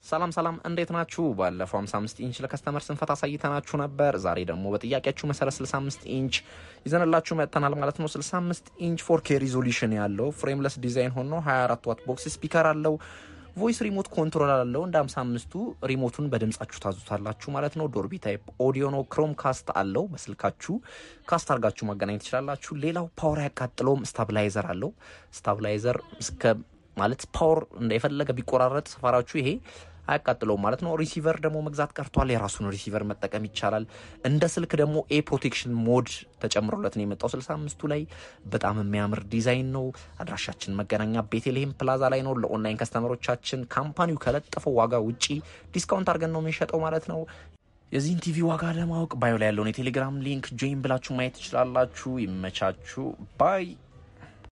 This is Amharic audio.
ሰላም ሰላም፣ እንዴት ናችሁ? ባለፈው 55 ኢንች ለከስተመር ስንፈት አሳይተናችሁ ነበር። ዛሬ ደግሞ በጥያቄያችሁ መሰረት 65 ኢንች ይዘንላችሁ መጥተናል ማለት ነው። 65 ኢንች 4K ሪዞሉሽን ያለው ፍሬምለስ ዲዛይን ሆኖ 24 ዋት ቦክስ ስፒከር አለው። ቮይስ ሪሞት ኮንትሮል አለው። እንደ 55ቱ ሪሞቱን በድምጻችሁ ታዙታላችሁ ማለት ነው። ዶርቢ ታይፕ ኦዲዮ ነው። ክሮም ካስት አለው። በስልካችሁ ካስት አድርጋችሁ ማገናኘት ትችላላችሁ። ሌላው ፓወር አያቃጥለውም። ስታብላይዘር አለው። ስታብላይዘር እስከ ማለት ፓወር የፈለገ ቢቆራረጥ ሰፋራችሁ ይሄ አያቃጥለውም ማለት ነው። ሪሲቨር ደግሞ መግዛት ቀርቷል። የራሱን ሪሲቨር መጠቀም ይቻላል። እንደ ስልክ ደግሞ ኤ ፕሮቴክሽን ሞድ ተጨምሮለት ነው የመጣው 65ቱ ላይ በጣም የሚያምር ዲዛይን ነው። አድራሻችን መገናኛ ቤተልሔም ፕላዛ ላይ ነው። ለኦንላይን ከስተመሮቻችን ካምፓኒው ከለጠፈው ዋጋ ውጪ ዲስካውንት አድርገን ነው የምንሸጠው ማለት ነው። የዚህን ቲቪ ዋጋ ለማወቅ ባዮ ላይ ያለውን የቴሌግራም ሊንክ ጆይን ብላችሁ ማየት ትችላላችሁ። ይመቻችሁ ባይ